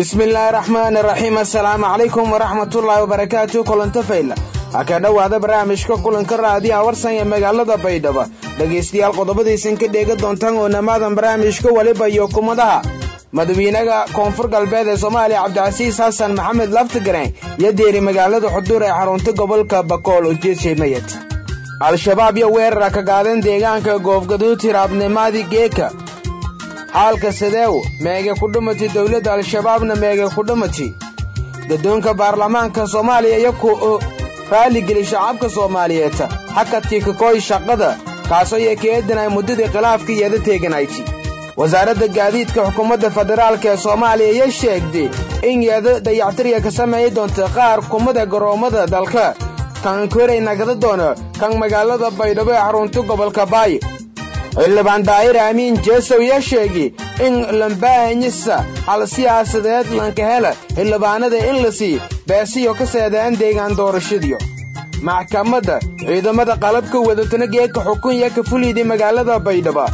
bismillaahi raxmaani raxiim assalaamu calaykum waraxmatullaahi wabarakaatu kulanto fayla ha ka dhowaada barnaamijka kulanka raadiyaha warsan ee magaalada baydhabo dhegaystayaal qodobadaysan ka dheega doontaan oo namaadan barnaamijka weliba iyo kumadaha madawiinaha koonfur galbeed ee soomaaliya cabdicasiis xasan maxamed laftigareen iyo deeri magaalada xuduur ee xarunta gobolka bakool ujeedshay mayad al-shabaab iyo weerara ka qaadan deegaanka goobgaduud hiraabnimadii geeka xaalka sadeew meege ku dhumati dowladda al-shabaabna meege ku dhumati gaddoonka baarlamaanka soomaaliya iyo ku raaligeli shacabka soomaaliyeed xakadkii kakooy shaqada kaasoo iyo keedan ay muddadii khilaafka iyada teeganayti wasaaradda gaadiidka xukuumadda federaalk ee soomaaliya iyo sheegday in iyada dayactiriya ka sameeyi doonta qaar kumada garoommada dalka kan koray nagada doono kan magaalada baydhabo ee xarunta gobolka baayo xildhibaan daa'ir aamiin jeesow yaa sheegay in lambaahanyisa hal siyaasadeed lanka hela xildhibaanada in la sii beesiyo ka seedaan deegaan doorashadiyo maxkamadda ciidamada qalabka wadatana geedka xukun iyo ka fuliydii magaalada baydhabo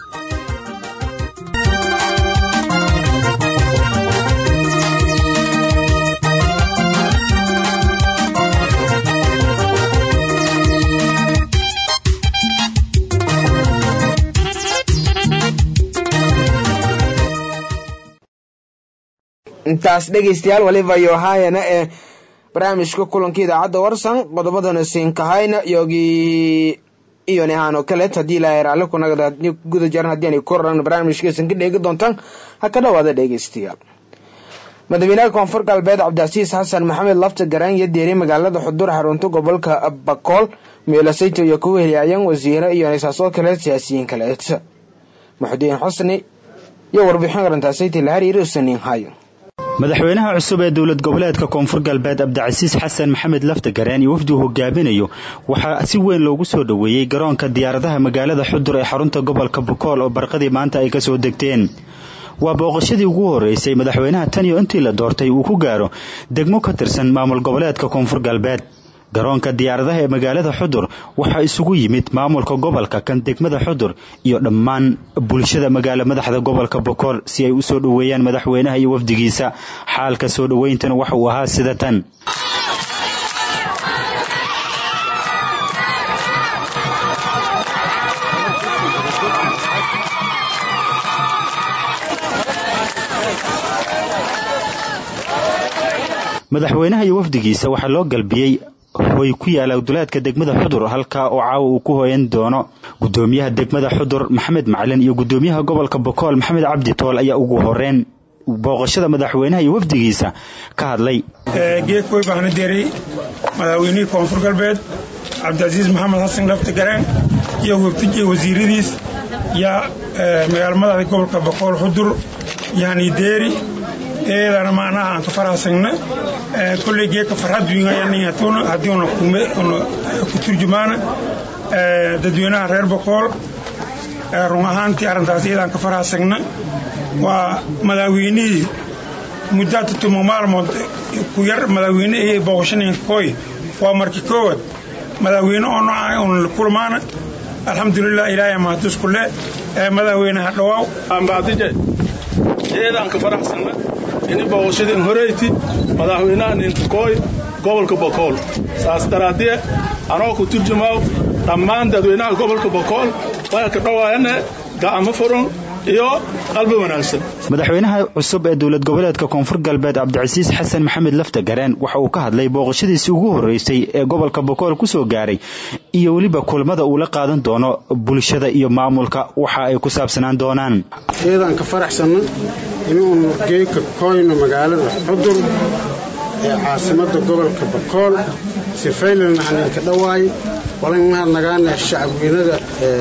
intaas dhegaystayaal waliba yohaayana ee barnaamijka kulanka idaacadda warsan qodobadana siinkahayna yogii iyo nehaan oo kaleet haddii ilaahay raalli kunagada guda jaran haddii aanay koran barnaamijkaysan ka dheegi doontaan ha ka dhowaada dhegaystayaal madaxweynaha koonfur galbeed cabdicasiis xasan maxamed lafta garaan iyo deeri magaalada xuduur xarunta gobolka bakool meelasayto iyo ku weheliyaayeen wasiire iyo nisaasoo kale siyaasiyiin kaleet muxudiin xusni iyo warbixin arintaasayta la hariiri usaniin hayo madaxweynaha cusub ee dowlad goboleedka koonfur galbeed cabdicasiis xasan maxamed laftagareen iyo wafdi uu hogaaminayo waxaa si weyn loogu soo dhoweeyey garoonka diyaaradaha magaalada xudur ee xarunta gobolka bukool oo barqadii maanta ay kasoo degteen waa booqashadii ugu horeysay madaxweynaha tan iyo intii la doortay uu ku gaaro degmo ka tirsan maamul goboleedka koonfur galbeed garoonka diyaaradaha ee magaalada xudur waxaa isugu yimid maamulka gobolka kan degmada xudur iyo dhammaan bulshada magaalo madaxda gobolka bokool si ay u soo dhoweeyaan madaxweynaha iyo wafdigiisa xaalka soo dhoweyntana waxa uu ahaa sida tan madaxweynaha iyo wafdigiisa waxaa loo galbiyey hoy ku yaala duleedka degmada xudur halkaa oo caawa uu ku hoyan doono gudoomiyaha degmada xudur maxamed macalin iyo gudoomiyaha gobolka bokool maxamed cabdi tool ayaa ugu horeen booqashada madaxweynaha iyo wafdigiisa ka hadlay geedkoy baana deeray madaxweynihii koonfur galbeed cabdicasiis maxamed xasan lafti gareen iyo wafdij wasiiradiis yaa magaalo madaxda gobolka bokool xudur yani deeri eedana macnaha aan ka farahsagna kolley geedka farxad wiingayaniyatuna haddii una kume una ku turjumaana dadweynaha reer bokool run ahaantii arrintaas iyadaan ka farahsagna waa madaxweynihii muddaata tumo maalmood ku yar madaxweyne iyo booqashaniinka koy waa markii koowaad madaxweyne oo nooca una kulmaana alxamdulilah ilaahay mahadusku le madaxweynaha dhawaaw ambaadije eedaan ka faraxsagna ini booqashadin horeyti madaxweynaha ninkakooy gobolka bokool saas daraaddiye anoo ku turjumaaw dhammaan dadweynaha gobolka bokool waa ka dhowaayane gacmo furun iyo qalbi wanaagsan madaxweynaha cusub ee dowlad goboleedka koonfur galbeed cabdicasiis xasan maxamed lafta gareen waxa uu ka hadlay booqashadiisii ugu horeysay ee gobolka bokool ku soo gaaray iyo weliba kulmada uu la qaadan doono bulshada iyo maamulka waxa ay ku saabsanaan doonaan eedaan ka faraxsanno inuunu geeka koyno magaalada xudur ee caasimadda gobolka bakool sifaylan haninka dhawaay walannaha nagaana shacabweynada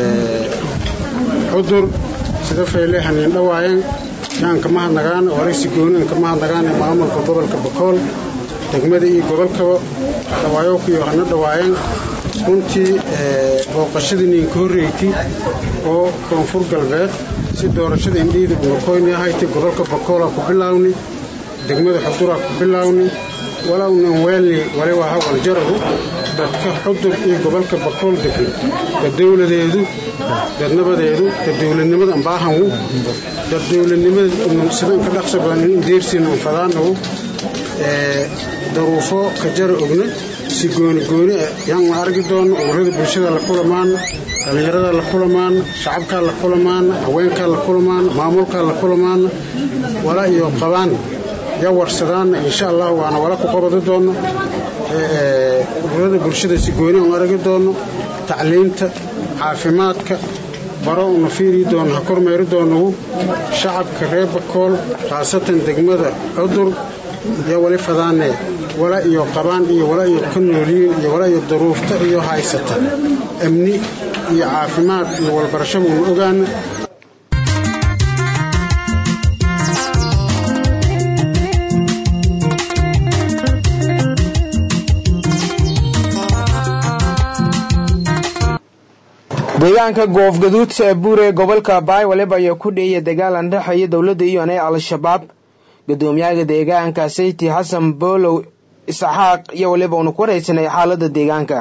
xudur sida fayle hanin dhawaayan yaanka maha nagaana waraysi gooninka maha nagaana maamulka gobolka bakool degmada iyo gobolkaba dhawaayokuyo hana dhawaayan runtii booqashadii ninka horreyti oo koonfur galbeed si doorashada indhiida unakoyni ahaytay gobolka bakoola ku bilaawni degmada xuduraa ku bilaawni walownan weelni waliba hawal jarahu dadka xudur iyo gobolka bakool degan dad dowladeedu dad nabadeedu dad dowladnimada ambaahanwu dad dowladnimada sidan ka dhaqso badan in deersiina anfadaanawu daruufo ka jara ogna si gooni gooni yaan la argi doono ururada bulshada la kulamaana dhallinyarada la kulamaana shacabkaa la kulamaana haweenkaa la kulamaana maamulkaa la kulamaana wala iyo qabaan ya warsadaana insha allah waana wala ku qabadi doono ururada bulshada si gooni aan aragi doono tacliinta caafimaadka baro una fiiri doono ha kormeeri doonogu shacabka reer bakool khaasatan degmada cudur iyo wali fadaane wala iyo qabaan iyo wala iyo ka nooliyiin iyo wala iyo daruufta iyo haysata amni iyo caafimaad iyo walbarashaba una ogaana deegaanka goofgaduud ee buure gobolka baay waliba ayaa ku dheeya dagaal aan dhexeeya dowladda iyo anay al-shabaab gudoomiyaha deegaanka sayti xasan boolow isxaaq iyo waliba unu ku waraysanay xaalada deegaanka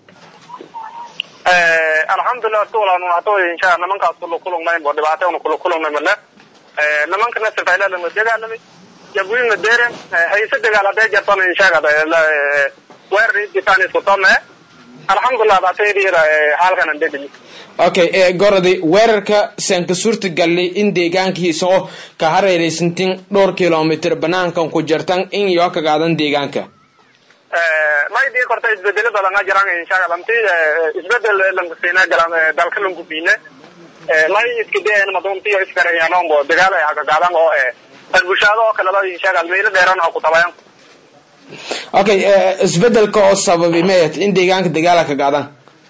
alxamdulilah tuulan hata insha nimankaas kula kulungnayn bo dhibaato unu kula kulungnay male nimankana sifaylalama dagaalamay jabwina deren hayse dagaal hadee jartona inshaga weerar ditaan isku tome alxamdulilah baataydiira halkanan dhedhimi okay gorodi weerarka saan ka suurta galnay in deegaankiisa oo ka hareeraysantin dhowr kilomitr banaankan ku jartan in yoo ka qaadan deegaanka may dhii korta isbedelo badan a jiraan inshaga lamti isbedel lankusiina galan dalka lankubine may iskideen maduntiyo iskareyanombo dagaal ay hakagaadan oo bulshado oo kaleba inshaga meelo dheeran ha ku tabayan okay isbedelka oo sababi mayat in deegaanka dagaala ka qaadan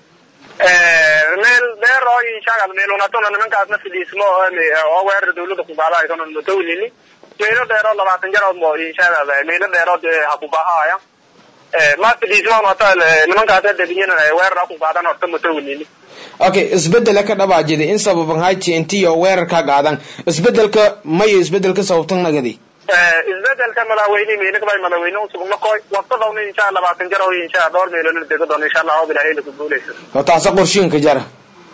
meel dheer oo inshaga meelunatona nimankaasna fidhiismo oo weerar dawladda ku qaada aysan matawlini meelo dheer oo labaatan jar oo inshaga meelo dheer oo ha ku baahaya ma fidhiismo hata nimankaas dadiyana weerar ku qaadan horta matawlini okay isbedela ka dhabaajida in sababan hay tnt oo weerar ka qaadan isbedelka mayo isbedelka sababtan nagadi isbedelka madaxweyne meelakabay madaxweyne usugna koy waqtadawna insha labaatan jar oo insha dhowr meeloona dego doona insha allah oo bilaahay lagu guuleysa oo taasa qorshiinka jara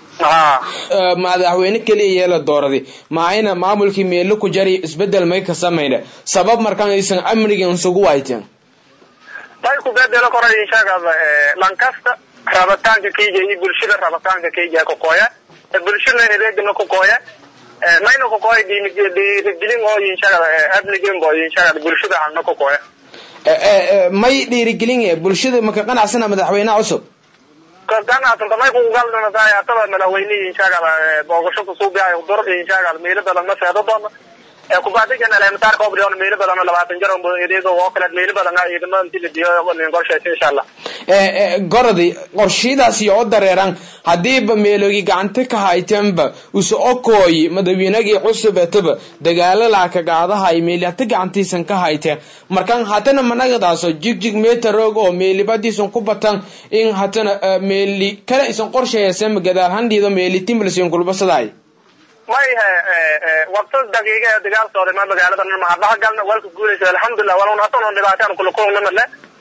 madaxweyne keliya yeela dooradi maayna maamulkii meelo ku jari isbedel may ka samayna sabab markaan aysan amnigan isugu wayteen may ku bedelo kora inshaga lankasta rabitaanka keyja iyo bulshada rabitaanka keyja kokooya bulshada adeegana kokooya mayna kokooya dhiirigelin oo inshaga amnigan bo inshaga bulshada halna kokooya may dhiirigelin bulshada maka qanacsana madaxweynaha cusub ganacsan may kugaldanatahay ataba madaxweyne inshaga boogasho kusuubiyahay dur inshaga meelo badan ma seedo doona kubadigan elementaarka obrion meelo badan labaatan jar edeego oo kale meelo badan ciidamada inti la diyo qorshaysa insha allah gorodi qorshiyadaasi oo dareeran hadiiba meeloogi gacanta ka haytanba use okooyi madaxweynagii cusubetaba dagaalala ka qaadahay meeli hata gacantiisan ka hayteen markan hatana managadaasoo jigjig meetaroog oo meelibadiisan ku batan in hatana meeli kale isan qorshayasema gadaal handhiido meeli timbalsin kulbasadaay may waqti daqiiqa ee dagaal socday ma magaalada mahadhaha galna walka guulaysa alxamdulilah walun hatan dhibaataan kula kulungna male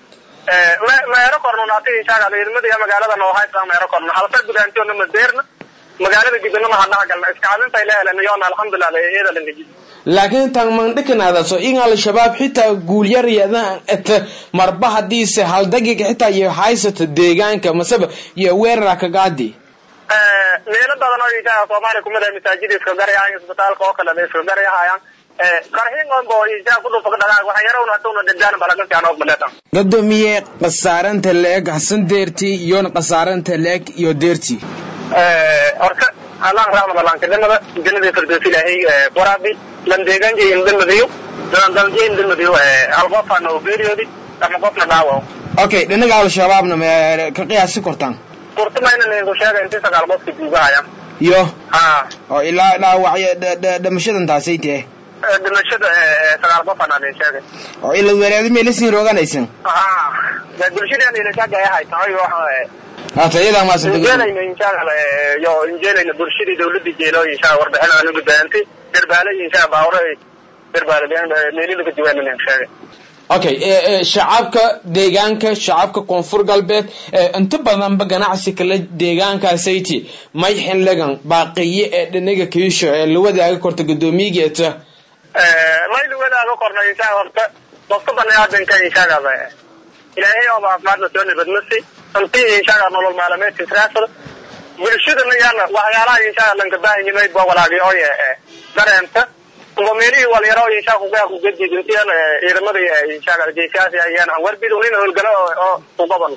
meero korno hati inshaga ciidamada iyo magaalada noo haysa meero korno halsa gudaantiona madeerna magaalada gidana mahadhaha galna iskaalinta ila helan yoona alxamdulilah iyada langaji laakiin tan mandhikanaadaso in al-shabaab xitaa guulyaryadaan eta marba hadiise hal daqiiqa xitaa iyo haysata deegaanka maseba iyo weerara kagaadi meelo badan oo inshaga soomaaliya kumid ah masaajida iska garayahayaan isbitaalka oo kale iska garayahayaan qarxiin on bo inshaga ku dhufa dhaqaaq waxa yarawna hatuna dadaan balagan fiican oo maleetan gadoomiye qasaaranta leeg hasan deerti iyoona qasaaranta leeg iyo deerti horta allah raxmada laankanimada jannada firdowsi ilaahay waraabi lan deegaanka indamadayo dalje indamadayo hal qofaan oo geeriyoodi ama qofna dhaawac okay dhinaga al-shabaabna ma ka qiyaasi kortaan kurtumayna ningu sheega intii sagaal qofka duugahaya iyo ha oo ilaa dhaawacyo dhamashadan taasay tahe dhimashada sagaal qofaan aan sheegay oo ila weeraadi meelasin rooganaysan ha bulshadeen ila shaqeeya haytahay waxa hata iyadaa maasan injeelayna inshaalla yo injeelayna bulshadii dawladda jeelo inshaa warbixin aanu gudbaantay derbaale inshaa baawre derbaale meelida ka diwaanina sheegay okay shacabka deegaanka shacabka koonfur galbeed inta badanba ganacsi kale deegaankaasati may xiligan baaqiye ee dhinaga kiisho ee la wadaaga korta guddoomiyigeeta may la wadaaga korna inshaa horta qofka baniaadanka inshagada ilaahay oo caafimaadna soo nabadmasi intii inshaga nolol maalameedka israasada bulshadana yaana waxyaalaha inshaga lanka baahinimay ba walaagi oye dareenta meelihii walyaro inshaa kugaa kugadiidintiyan ciidamada inshaga geesiyaasi ayaan aan warbid unin howlgalo oo u qaban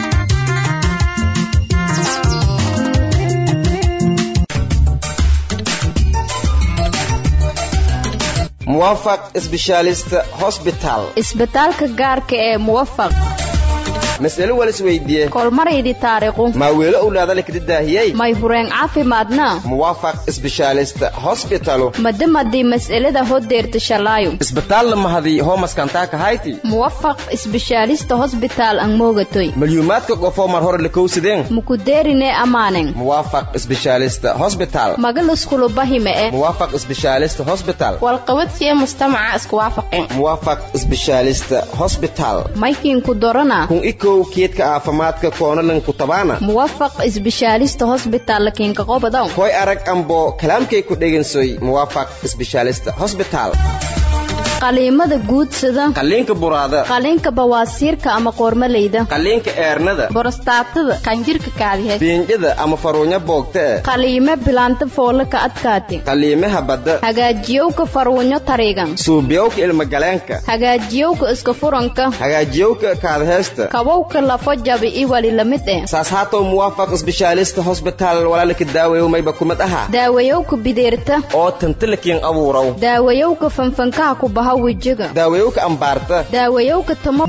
muwafaq specialist hosbital isbitaalka gaarka ee muwafaq mas'alo walis weydiiye kolmaraydi taariiqu maa weelo owlaada lakada daahiyey may hureen caafimaadna muwafaq specialist hosbitalu madamadii mas'alada hodeerta shalaayo isbitaal mahadi hoomaskantaaka hayti muwafaq isbishaalista hosbitaal ang moogatoy malyuumaadka qofoo mar hore lakowsadeen mukudeerine amaanen muwafaq specialist hosbital magaluskulubahime'e muwafaq specialist hosbital walqabadsiye mujtamaca isku waafaqeen muwafaq specialist hosbital maykiinku dorana kun ikow keedka caafimaadka koonalanku tabaana muwafaq isbishaalista hosbital lakiinka qobodow koy arag ambo kalaamkay ku dhegansoy muwafaq specialist hosbital qaliimada guudsada qaliinka buraada qaliinka bawaasiirka ama qoormaleyda qaliinka eernada borostaatada qanjirka kaadiheed biinjada ama faruunya boogta e qaliime bilaanta foole ka adkaati qaliimaha badda hagaajiyowka farwunyo tariigan suubiyowka ilmagaleenka hagaajiyowka iska furanka hagaajiyowka kaadheesta kabowka lafo jabi i wali lamid eh saas haatow muwaafaq isbishaalista hosbitaal walaalaka daawayow mayba kumid aha daawayowka bideerta oo tantalakiin abuurow daawayowka fanfankaha ku baha wejiga daawayowka ambaarta daawayowka tamo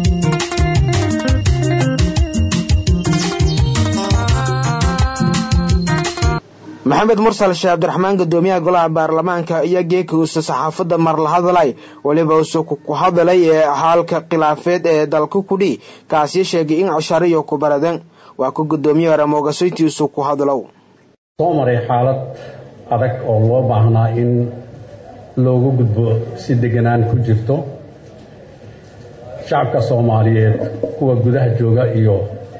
maxamed mursal sheeh cabdiraxmaan gudoomiyaha golaha baarlamaanka iyo geekuusa saxaafadda marla hadalay weliba usu ku hadalay ee haalka khilaafeed ee dalka kudhi kaasi sheegay in cashariyo ku baradan waa ku gudoomiye hore moogasoytiisu ku hadlow soo maray xaalad adag oo loo baahnaa in loogu gudbo si deganaan ku jirto shacabka soomaaliyeed kuwa gudaha jooga iyo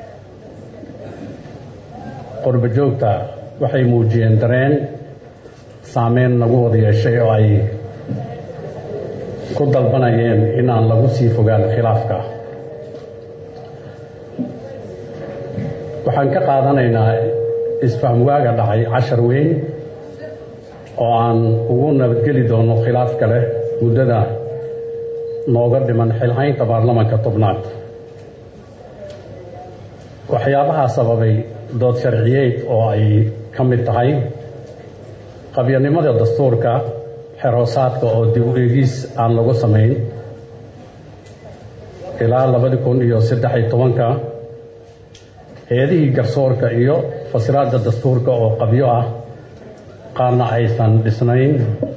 qurbo joogta waxay muujiyeen dareen saameyn nagu wada yeeshay oo ay ku dalbanayeen inaan lagu sii fogaan khilaafka waxaan ka qaadanaynaa isfahmwaaga dhacay cashar weyn oo aan ugu nabadgeli doono khilaaf kale muddada nooga dhiman xilhaynta baarlamanka tobnaad waxyaabahaa sababay dood sharciyeed oo ay ka mid tahay qabyanimada dastuurka xeroosaadka oo dib u eegis aan lagu samayn ilaa labadi kun iyo saddex iyo tobanka heedihii garsoorka iyo fasiraadda dastuurka oo qabyo ah qaarna aysan dhisnayn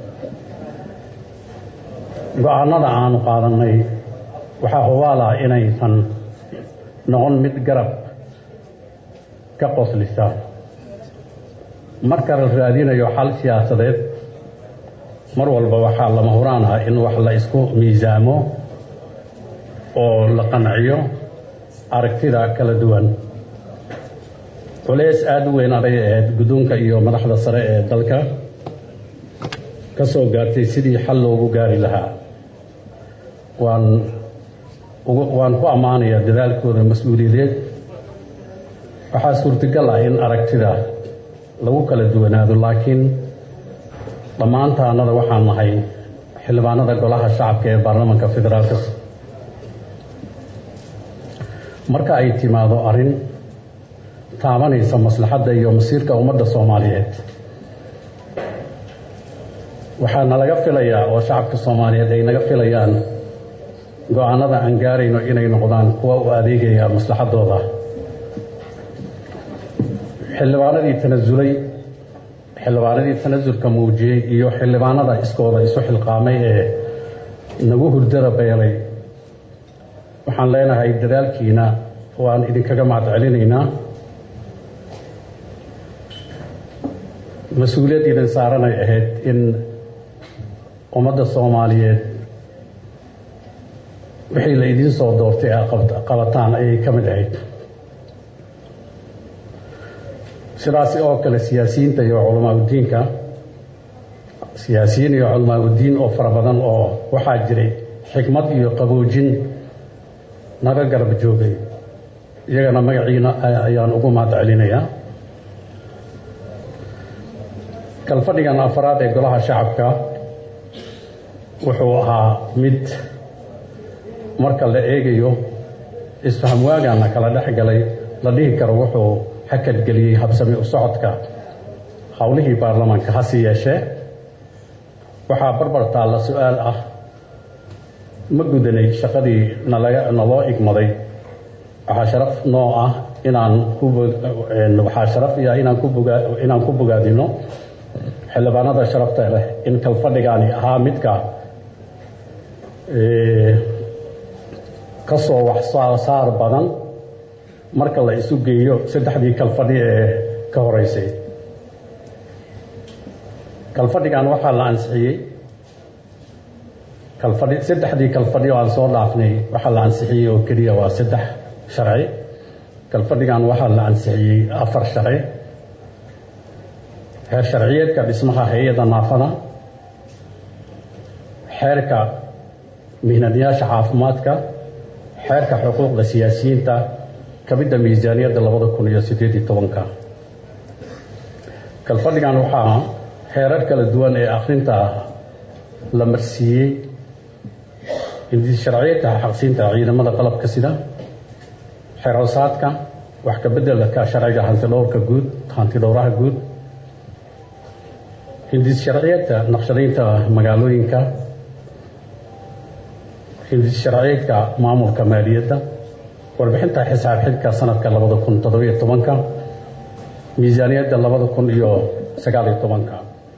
go-aanada aanu qaadannay waxaa hubaala inaysan noqon mid garab ka qoslisa marka la raadinayo xal siyaasadeed mar walba waxaa lama huraan ah in wax la isku miisaamo oo la qanciyo aragtida kala duwan culeys aada u weyn aday ahayd guddoonka iyo madaxda sare ee dalka ka soo gaartay sidii xal loogu gaari lahaa waan waan ku ammaanayaa dadaalkooda mas-uuliyadeed waxaa suurtagal ah in aragtida lagu kala duwanaado laakiin dhammaantaanada waxaan nahay xildhibaanada golaha shacabka ee baarlamanka federaalka marka ay timaado arrin taabanaysa maslaxadda iyo masiirka ummadda soomaaliyeed waxaa nalaga filayaa oo shacabka soomaaliyeed ay naga filayaan go-aanada aan gaarayno inay noqdaan kuwa u adeegaya maslaxaddooda xildhibaanadii tanasulay xildhibaanadii tanasulka muujiyey iyo xildhibaanada iskooda isu xilqaamay ee nagu hurdada beelay waxaan leenahay dadaalkiina waan idinkaga mahad celinaynaa mas-uuliyad idin saaranay ahayd in ummadda soomaaliyeed wixii la idiin soo doortay ee qabataan ayay ka mid ahayd sidaasi oo kale siyaasiyiinta iyo culamaa udiinka siyaasiyiin iyo culamaa udiin oo fara badan oo waxaa jiray xikmad iyo qaboojin naga garab joogay iyagana magaciina ayaan ugu mahad celinayaa kalfadhigan afaraad ee golaha shacabka wuxuu ahaa mid marka la eegayo isfaham waagaana kala dhex galay la dhihi karo wuxuu hakadgeliyey habsami u socodka howlihii baarlamaanka hase yeeshee waxaa barbar taalla su-aal ah ma gudanay shaqadii nalaga naloo igmaday waxaa sharaf noo ah inaan ku waxaa sharaf iya inaan ku bogaa inaan ku bogaadino xildhibaanada sharafta leh in kalfadhigaani ahaa midka ka soo wax saar badan marka la isu geeyo saddexdii kalfadhi ee ka horeysay kalfadhigan waxaa la ansixiyey kalfadhi saddexdii kalfadhi oo aan soo dhaafnay waxaa la ansixiyey oo keliya waa saddex sharci kalfadhigan waxaa la ansixiyey afar sharci heer sharciyeedka dhismaha hay-adda naafada xeerka mihnadyaasha caafimaadka xeerka xuquuqda siyaasiyiinta kamidda miisaaniyadda labada kun iyo siddeed iyo tobanka kalfadhigan waxaa heerar kala duwan ee akhrinta la marsiiyey sharciyeedka xaqsiinta ciidamada qalabka sida xeroosaadka wax ka beddelka sharciga hantidhowrka guud hantidhowraha guud hindis sharciyeedka naqshadaynta magaalooyinka hindis sharciyeedka maamulka maaliyadda warbixinta xisaab xidhka sanadka labada kun toddobiyo tobanka miisaaniyadda labada kun iyo sagaaliyo tobanka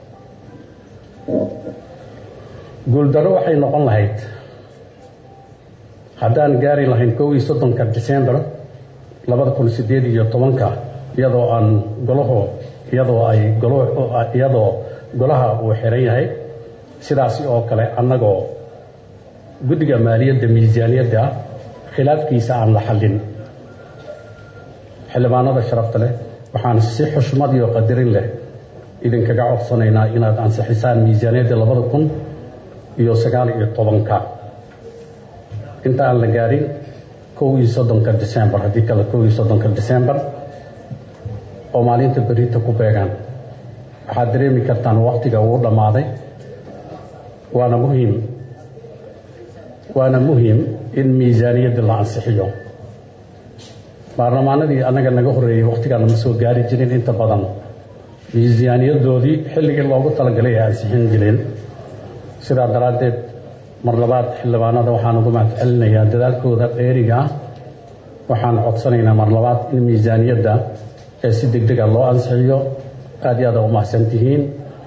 guuldarro waxay noqon lahayd haddaan gaari lahayn kow iyo soddonka december labada kun siddeed iyo tobanka iyadoo aan golaho iyadoo ay golo iyadoo golaha uu xiran yahay sidaasi oo kale annagoo guddiga maaliyadda miisaaniyadda khilaafkiisa aan la xallin xildhibaanada sharafta leh waxaan si xushmad iyo qadarin leh idinkaga codsanaynaa inaad ansixisaan miisaaniyadda labada kun iyo sagaal iyo tobanka inta aan la gaarin kow iyo soddonka december haddii kale kow iyo soddonka december oo maalinta berinta ku beegaan waxaad dareemi kartaan waktiga uu dhammaaday waana muhiim waana muhiim in miisaaniyadda la ansixiyo baarlamaanadii annaga naga horreeyey wakhtigaana ma soo gaari jirin inta badan miisaaniyadoodii xilligii loogu talagalay ay ansixin jireen sidaa daraaddeed mar labaad xildhibaanada waxaan ugu mahad celinayaa dadaalkooda dheeriga ah waxaan codsanaynaa mar labaad in miisaaniyadda ee si deg dega loo ansixiyo aad iyo aada u mahadsan tihiin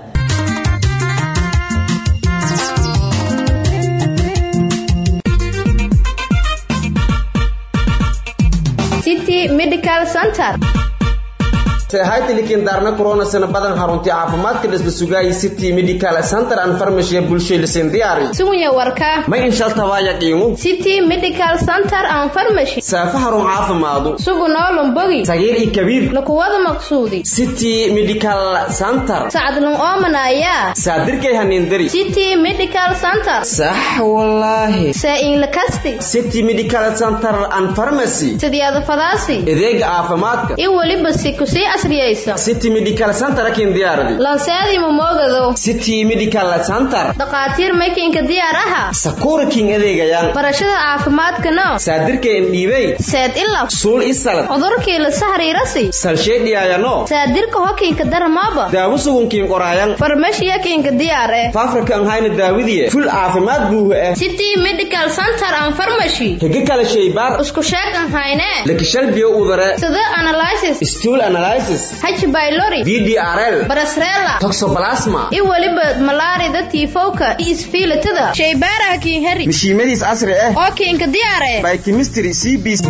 city medical center haytilikin daarna koronasana badan haruntii caafimaadka dhisla sugaayay city medical center and pharmacy ee bulshada lisin diyaari sugunya warka ma inshaltabaya qiimu city medical center and pharmacy saafa harun caafimaadu sugu noolum bogi sagiir iyo kabiir lakuwada maqsuudi city medical center sacdlun oomanaya saadirkay haniindari city medical center sax wallaahi saa-in lakasti city medical center and pharmacy sidyada fadaasi adeega caafimaadka i weliba si kusii casriyaysa city medical center akin diyaaradi lanseadii mamoogado city medical center dhakhaatiir maykinka diyaar aha sakuura king adeegayaan barashada caafimaadkana saadirka indhiibey seed ilab suul isalad cudurkii la sahriirasi salsheedhiyaayano saadirka hokiinka darmaaba daawo sugunkiin qoraayan farmashiya kiinka diyaar eh faafrika an hayna daawidiye ful caafimaad buuha ah city medical center and pharmacy higa kala shaybaar isku sheeg an hayne lakishalbiyo udare sida analysis stool analysis h bylori ddrl barasrela toxoplasma i weliba malaarida tiifowka iyo isfiilitada shaybaaraha kiin heri mishiimadiis casri ah oo kiinka diyaar eh by chemistry cbc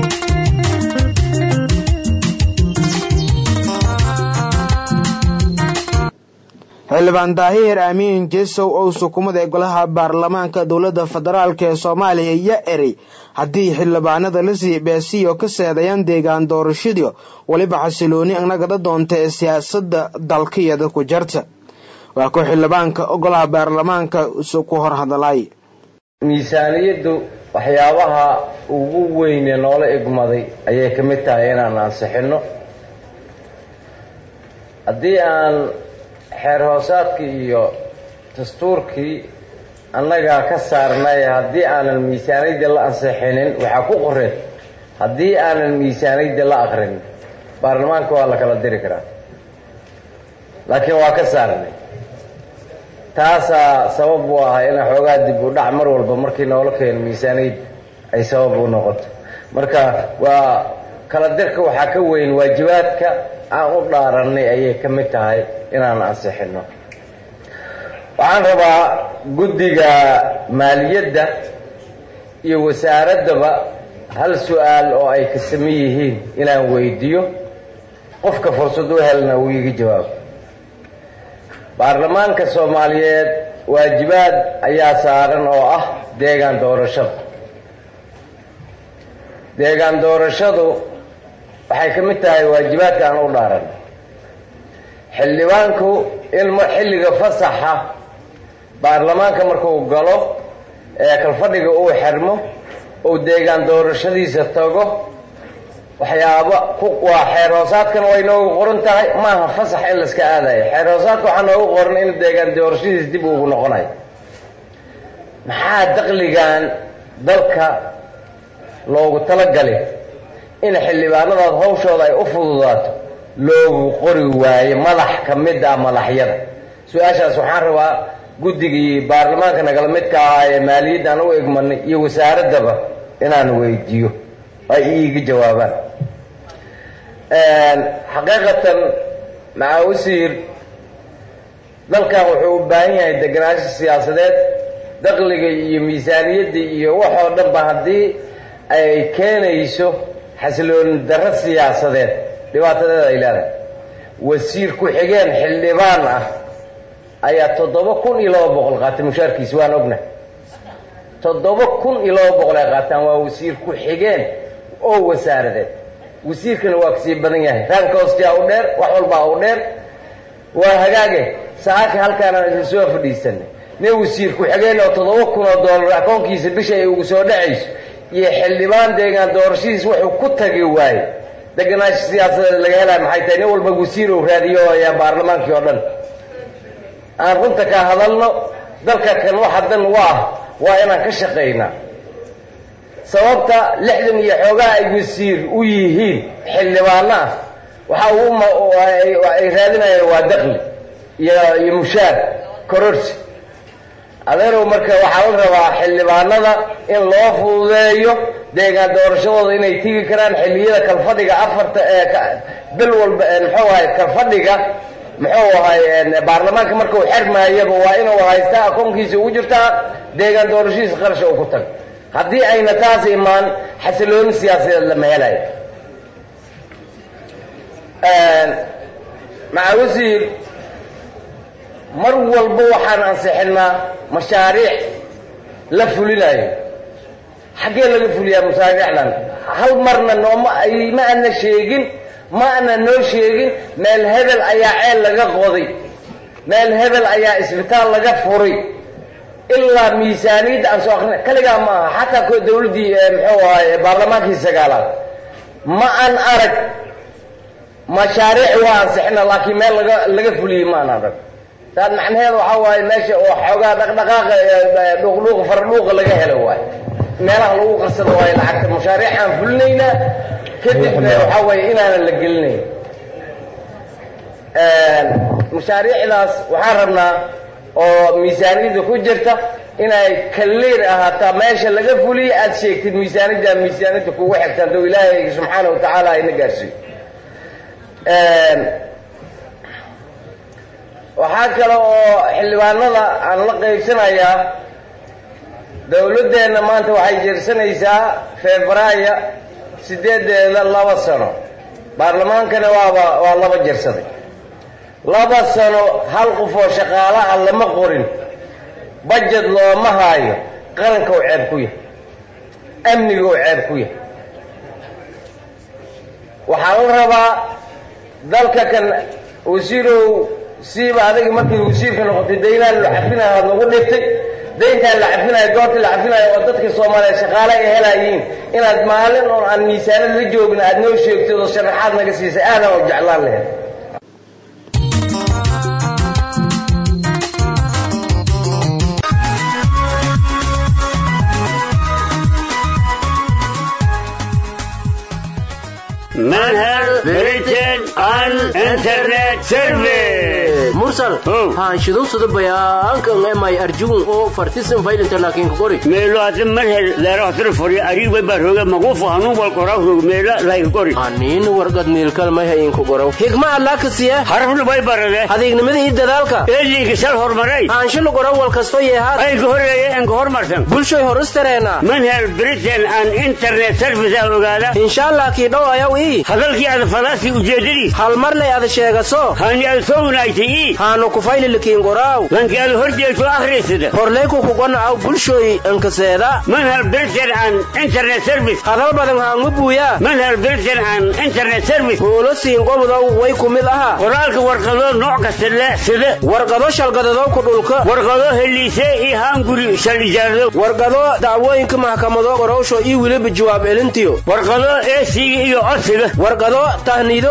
xildhibaan daahir amiin jesow oo sukumada ee golaha baarlamaanka dowladda federaalk ee soomaaliya iyo erey haddii xildhibaanada lasii beesiyo ka seedayaan deegaan doorashadii weliba xasilooni nagada doonta ee siyaasadda dalkiyada ku jarta waa ku xildhibaanka golaha baarlamaanka ku hor hadalay miisaaniyaddu waxyaabaha ugu weyne noola egmaday ayay ka mid tahay inaan ansixinno haddii aan xeer hoosaadkii iyo dastuurkii annagaa ka saarnay haddii aanan miisaaniyadda la ansixinin waxaa ku qoreen haddii aanan miisaaniyadda la aqrinin baarlamaanka waa la kala diri karaa laakiin waa ka saarnay taasaa sabab u ahaa ina xoogaa dib u dhac mar walba markii noola keeno miisaaniyad ay sabab u noqoto marka waa kala dirka waxaa ka weyn waajibaadka aan u dhaarannay ayay ka mid tahay inaan ansixinno waxaan rabaa guddiga maaliyadda iyo wasaaraddaba hal su-aal oo ay ka saman yihiin inaan weydiiyo qofka fursad u helna uu iga jawaabo baarlamaanka soomaaliyeed waajibaad ayaa saaran oo ah deegaan doorashada deegaan doorashadu waxay ka mid tahay waajibaadka aan u dhaaran xildhibaanku in xilliga fasaxa baarlamaanka markuu galo ee kalfadhiga uu xirmo uu deegaan doorashadiisa tago waxyaaba waa xeer hoosaadkana way noogu qoran tahay maaha fasax in layska aadayo xeer hoosaadka waxaa noogu qoran in deegaan doorashadiisa dib ugu noqonayo maxaa daqligan dalka loogu talagalay in xildhibaanadaas hawshooda ay u fududaato loogu qori waayo madax ka mid ah madaxyada su-aashaas waxaan rabaa guddigii baarlamaanka nagala midka ahaa ee maaliyadda aan u egmanay iyo wasaaraddaba inaan weydiiyo ay iiga jawaabaan xaqiiqatan maca wasiir dalkan wuxuu u baahan yahay degenaansho siyaasadeed daqliga iyo miisaaniyadda iyo waxoo dhanba haddii ay keenayso xasilooni darro siyaasadeed dhibaatadeeda ay leedahay wasiir ku-xigeen xildhibaan ah ayaa toddoba kun iyo laba boqol qaatay mushaarkiisa waan ogna toddoba kun iyo laba boqol ay qaataan waa wasiir ku-xigeen oo wasaaradeed wasiirkana waa kasii badan yahay raanka hoostia u dheer wax walbaa u dheer waa hagaage saaka halkaanaan isla soo fadhiisanay nin wasiir ku-xigeen oo toddoba kun oo doolar akoonkiisa bisha ay ugu soo dhacayso iyo xildhibaan deegaan doorashadiis wuxuu ku tagi waaye degenaansho siyaasadeed laga helaya maxay tahay nin walba wasiir uu raadiyo ayaa baarlamaankii oo dhan aan runta ka hadalno dalka kan waxa dan u ah waa inaan ka shaqaynaa sababta lixdan iyo xoogaa ay wasiir u yihiin xildhibaano ah waxa uu ay raadinayaan waa daqli iyo iyo mushaar kororsi adeerow marka waxaa la rabaa xildhibaanada in loo fududeeyo deegaan doorashadooda inay tigi karaan xilliyada kalfadhiga afarta ee bil walba muxuu ahay kalfadhiga muxuu ahay baarlamaanka markuu xermaayaba waa inuu haystaa akoonkiisa ugu jirtaa deegaan doorashadiisa qarasha uu ku tago haddii ayna taas imaan xasilooni siyaasadeed lama helayo maca wasiir mar walba waxaan ansixinaa mashaariic la fulinayo xaggee laga fuliyaa mashaariicdan hal marna nooma ma ana sheegin ma ana noo sheegin meel hebel ayaa ceel laga qoday meel hebel ayaa isbitaal laga furay ilaa miisaaniyadda aan soo akrina kaligaa ma aha xataa ko dawladdii muxuu ahay baarlamaankii sagaalaad ma aan arag mashaariic waa ansixina laakiin meel laga laga fuliyey ma aan arag taas macnaheeda waxaa waaye meesha oo xoogaa dhaqdhaqaaqa dhuuqdhuuqa faradhuuqa laga helo waaye meelaha lagu qarsado waaye lacagta mashaariic aan fulinaynaa kadibna waxaa waaye inaanan la gelinayn mashaariicdaas waxaan rabnaa oo miisaaniyadda ku jirta inay kaliir ahaataa meesha laga fuliyo aada sheegtid miisaaniyadda miisaaniyadda kugu xigta hadduu ilaahay subxaana wa tacaala ayna gaarsiiyo waxaa kale oo xildhibaanada aan la qaybsanayaa dawladdeenna maanta waxay jeersanaysaa februaayo sideedeeda laba sano baarlamaankana waaba waa laba jersaday laba sano hal qof oo shaqaala ah lama qorin bajed looma haayo qaranka uu ceeb ku yahay amniga uu ceeb ku yahay waxaa la rabaa dalka kan wasiirow siiba adiga markii wasiirka noqotay daynaan la cafinayo aad nagu dhigtay dayntaan la cafinayo goortii la cafinayo oo dadka soomaaliyeed shaqaale ay helayiin inaad maalin oon aan miisaanad la joogin aad noo sheegtid oo sharaxaad naga siisay aadan oo jeclaan lahayd manhal britain and internet service mursal haanshidowsada bayaankan emay arjugun oo fartisan faylinta laakiin kukori meelo hadda manhal leerohtira fori ariibay baa rooga maguufu hanuun wal koraa roog meela layka kori aniin wargad niilkal may hayin ku gorow higma allaakasiya harafna bay barade adeegnimada iyo dadaalka eeliga sal hormaray aanshila gorow wal kasto yeehaad ay ka horeeye enka hormarsan bulshoy horustareena manhal britain and internet service ah ogaada insha allah kii dhow ayaw ii hadalkii ada falaasi ujeedadiis hal marnay ada sheegaso hani ada soo wanaagtay ii haanu kufayli likiin goraaw lankii ada hor jeegto akhriysada horleyku kugona aw bulshoy ankaseeda manhal britain and internet service hadal badan haangu buuyaa manhal britain and internet service huulo siin gobodow way ku mid aha qoraalka warqado nooc kasta le sida warqado shalgadadow ku dhulka warqado heliise iyo haanguri shal ijaarado warqado dacwooyinka maxkamado qorowsho iyo weliba jawaab elintiyo warqado eesiga iyo codsiga warqado tahniido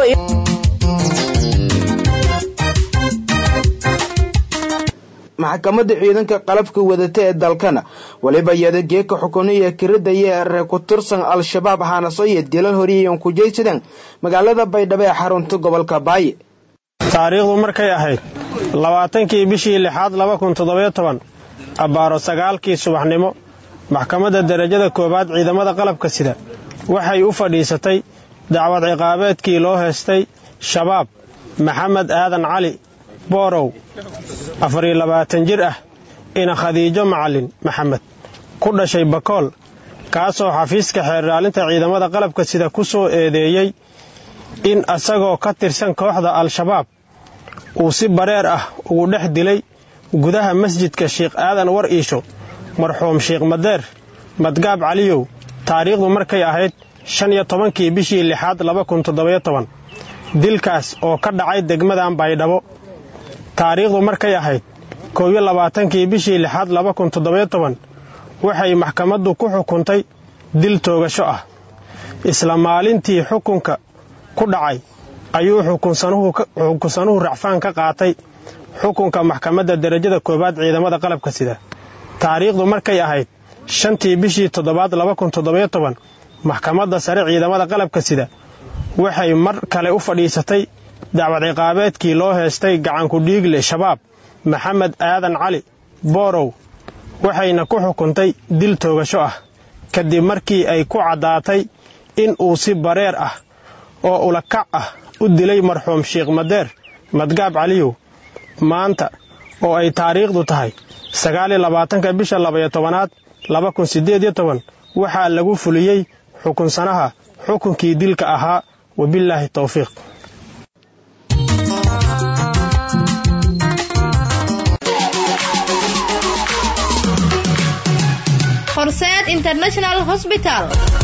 maxkamadda ciidanka qalabka wadata ee dalkana weliba iyada geeka xukuniya kiridaya ree ku tirsan al-shabaab haanaso iyo dilal horiyayan ku jeysadeen magaalada baydhabo ee xarunta gobolka baaye taariikhdu markay ahayd labaatankii bishii lixaad laba kun toddobiyo toban abbaaro sagaalkii subaxnimo maxkamadda derajada koowaad ciidamada qalabka sida waxay u fadhiisatay dacwad ciqaabeedkii loo heestay shabaab maxamed aadan cali boorow afariyo labaatan jir ah ina khadiijo macalin maxamed ku dhashay bakool kaasoo xafiiska xeerraalinta ciidamada qalabka sida ku soo eedeeyey in asagoo ka tirsan kooxda al-shabaab uu si bareer ah ugu dhex dilay gudaha masjidka sheikh aadan war iisho marxuum sheikh madeer madgaab caliyow taariikhdu markay ahayd shan iyo tobankii bishii lixaad laba kun toddobiyo toban dilkaas oo ka dhacay degmadan baydhabo taariikhdu markay ahayd koob iyo labaatankii bishii lixaad laba kun toddobiyo toban waxay maxkamaddu ku xukuntay dil toogasho ah isla maalintii xukunka ku dhacay ayuu xukunsanuhu racfaan ka qaatay xukunka maxkamadda derajada koowaad ciidamada qalabka sida taariikhdu markay ahayd shantii bishii toddobaad laba kun toddobiyo toban maxkamadda sare ciidamada qalabka sida waxay mar kale u fadhiisatay dacwad ciqaabeedkii loo heestay gacanku dhiigle shabaab maxamed aadan cali boorow waxayna ku xukuntay dil toogasho ah kadib markii ay ku caddaatay in uu si bareer ah oo ulakac ah u dilay marxuum sheikh madeer madgaab caliyow maanta oo ay taariikhdu tahay sagaaliyo labaatanka bisha labaiyo tobanaad laba kun siddeed iyo toban waxaa lagu fuliyey xukunsanaha xukunkii dilka ahaa wabillaahi towfiiq horseed international hospital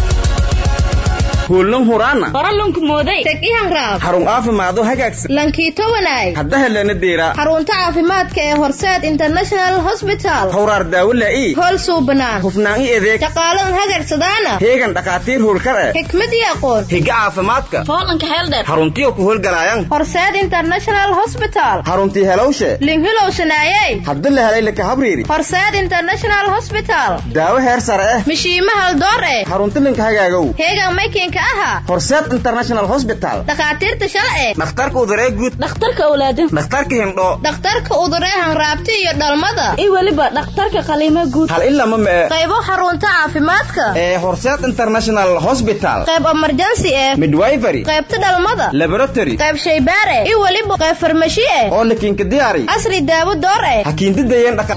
kuulan huraana qoralunku mooday teg ihanraab xarun caafimaado hagaagsan lankiito wanaag hadda helana deera xarunta caafimaadka ee horseed international hospital hawraar daawo laa'i hool suubanaan hufnaan i adeeg shaqaalan hagagsadaana heegan dhakhaatiir howlkar eh xikmad iyo aqoon higa caafimaadka foolanka heeldheer xaruntiyo ku howlgalaayan horseed international hospital xaruntii helowshe linhilow shanaayey hadda la helay laka habriiri horseed international hospital daawo heer sare eh mishiima haldoor eh xarunti linka hagaagow heegan maykinka aha horseed international hospital dhakhaatiirta shalce dhakhtarka uduree guud dhakhtarka awlaado dhakhtarka hindhoo dhakhtarka uduree hanraabti iyo dhalmada iyo weliba dhakhtarka qaliimo guud hal ilama mee qaybo xarunta caafimaadka ee horseed international hospital qayb emergency eh midwifery qaybta dhalmada laboratory qayb shaybaare iyo weliba qayb farmashi eh oo lakiinka diyaari asri daawo door eh hakiindidayeen dhaqa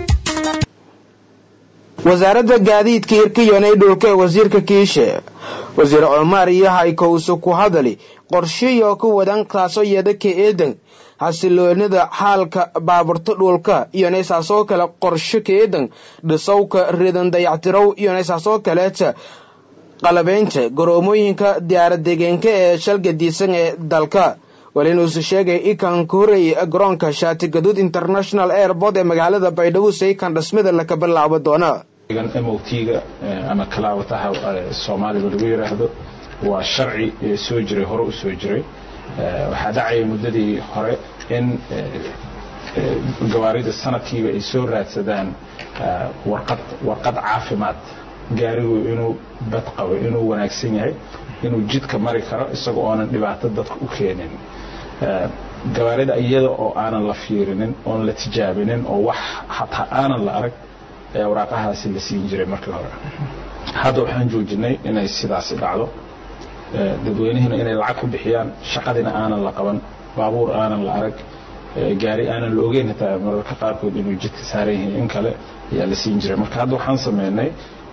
wasaaradda gaadiidka hirka yonay dhulka ee wasiirka kiishe wasiir cumar iyo haykowse ku hadali qorshiyo ku wadan kaasoo yeeda ka eedan xasiloonida xaalka baaburta dhulka iyo naysaasoo kale qorsho ka eedan dhisowka ridan dayactirow iyo naysaasoo kaleeta qalabeynta garoomooyinka diyaaradeegeenka ee shalgadiisan ee dalka walinuusu sheegay ikan ka horreeyay garoonka shaati gaduud international airport ee magaalada baydhabo saykan dhismada laka bilaabo doona motga ama kalaawataha soomaaliga lagu yidhaahdo waa sharci soo jiray hore u soo jiray waxaa dhacaya muddadii hore in gawaarida sanadkiiba ay soo raadsadaan warqad warqad caafimaad gaarigu inuu bad qabo inuu wanaagsan yahay inuu jidka mari karo isagoo oonan dhibaato dadka u keenin gawaarida iyada oo aanan la fiirinin oon la tijaabinin oo wax hataa aanan la arag ayaa waraaqahaasi la siin jiray markii hore hadda waxaan joojinay inay sidaasi dhacdo dadweynihiina inay lacag ku bixiyaan shaqadina aanan la qaban baabuur aanan la arag gaari aanan la ogeyn hataa mararka qaarkood inuu jidka saaran yahay in kale ayaa la siin jiray marka hadda waxaan sameynay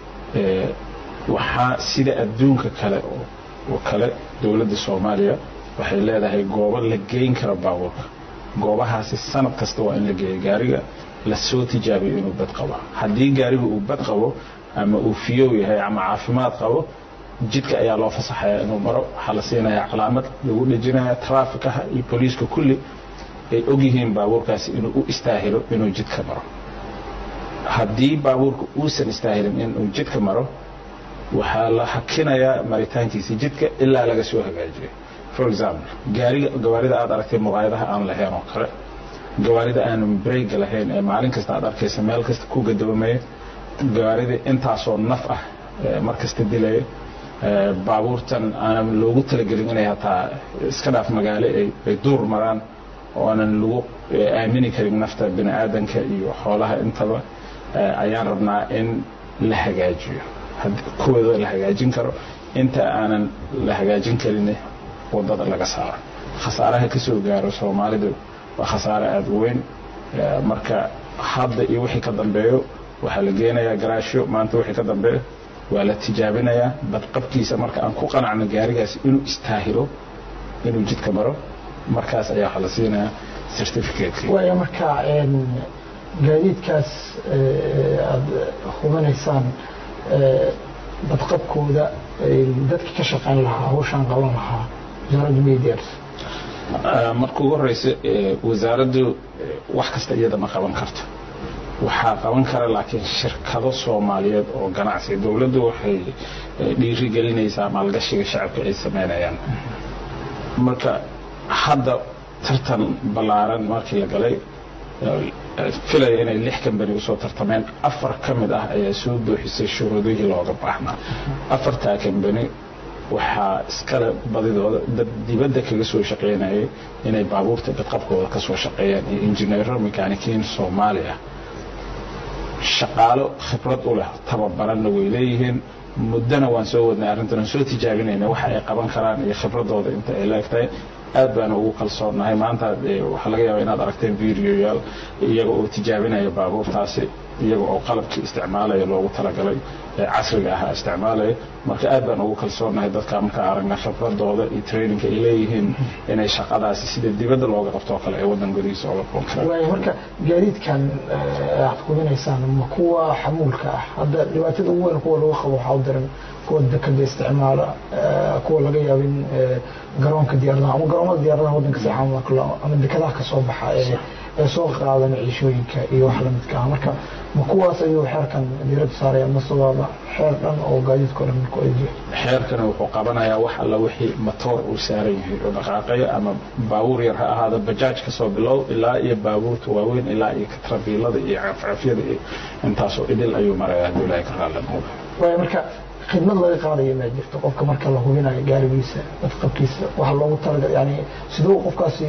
waxaa sida adduunka kale oo kale dowladda soomaaliya waxay leedahay goobo la geyn karo baabuurka goobahaasi sanad kasta waa in la geeyo gaariga lasoo tijaabiyo inuu bad qabo haddii gaarigu uu bad qabo ama uu fiyow yahay ama caafimaad qabo jidka ayaa loo fasaxaya inuu maro waxaa la siinaya calaamad lagu dhejinaya traafikaha iyo booliiska kulli ay ogyihiin baabuurkaasi inuu u istaahilo inuu jidka maro haddii baabuurka uusan istaahilin inuu jidka maro waxaa la hakinayaa maritaankiisa jidka ilaa laga soo hagaajiyo for example gaariga gawaarida aad aragtay muqaayadaha aan lahayn oo kale gawaarida aanan breyga lahayn ee maalin kasta aad arkaysa meel kasta ku gadoomaya gawaarida intaasoo naf ah mar kasta dilaya baabuurtan aanan loogu talagelin inay hataa iska dhaaf magaalo ay duur maraan oo aanan lagu aamini karin nafta bini aadanka iyo xoolaha intaba ayaan rabnaa in la hagaajiyo kuwooda la hagaajin karo inta aanan la hagaajin karin wadada laga saaro khasaaraha ka soo gaaro soomaalidu waa khasaare aada u weyn marka hadda iyo wixii ka dambeeyo waxaa la geenayaa garaashyo maanta wixii ka dambeeyo waa la tijaabinayaa badqabkiisa marka aan ku qanacno gaarigaasi inuu istaahilo inuu jidka maro markaas ayaa waxaa la siinayaa certificate waaya marka gaadiidkaas aada hubinaysaan badqabkooda dadka ka shaqayn lahaa hawshaan qaban lahaa wasaaradda medias marka ugu horeysa wasaaraddu wax kasta iyada ma qaban karto waxaa qaban kara laakiin shirkado soomaaliyeed oo ganacsi dowladdu waxay dhiirigelinaysaa maalgashiga shacabka ay sameynayaan marka hadda tartan ballaaran markii la galay filaya inay lix kambani usoo tartameen afar ka mid ah ayaa soo buuxisay shuruudihii looga baahnaa afartaa kambani waxaa iskale badidooda dad dibadda kaga soo shaqaynayay inay baabuurta badqabkooda ka soo shaqeeyaan iyo injineero mekaanikiin soomaali ah shaqaalo khibrad u leh tababaranna way leeyihiin muddana waan soo wadnay arrintan aan soo tijaabinayna waxa ay qaban karaan iyo khibradooda inta ay leegtahay aad baana ugu kalsoonahay maanta waxaa laga yaabaa inaad aragteen videoyaal iyaga oo tijaabinaya baabuurtaasi iyaga oo qalabkii isticmaalaya loogu talagalay ee casriga ahaa isticmaalaya marka aad baan ugu kalsoonahay dadka markaa aragna khibradooda iyo traininka ay leeyihiin inay shaqadaasi sida dibadda looga qabto oo kale ee waddan gudihiisa ooga qaban karaan waaya marka gaadiidkan aad hubinaysaan ma kuwa xamuulka ah hadda dhibaatada ugu weyn kuwa lagu qabo waxaa u daran kuwa dekada isticmaala kuwa laga yaabo in garoonka diyaaradaha ama garoomada diyaaradaha waddanka seexan ama dekadaha ka soo baxa ee ee soo qaada maciishooyinka iyo wax lamidka ah marka ma kuwaas ayuu xeerkan diiradda saaraya mase waaba xeer dhan oo gaadiidka o dhan ku eejiyo xeerkana wuxuu qabanayaa wax alla wixii matoor uu saaran yahay oo dhaqaaqaya ama baabuur yar ha ahaada bajaaj ka soo bilow ilaa iyo baabuurta waaweyn ilaa iyo katrabiilada iyo cafcafyada iyo intaasoo idil ayuu maraya hadduu ilaahay ka raalli noqdo waaya marka khidmad laga qaadayo ma jirto qofka marka la hubinayo gaarigiisa badqabkiisa waxa loogu talagal yani siduu qofkaasi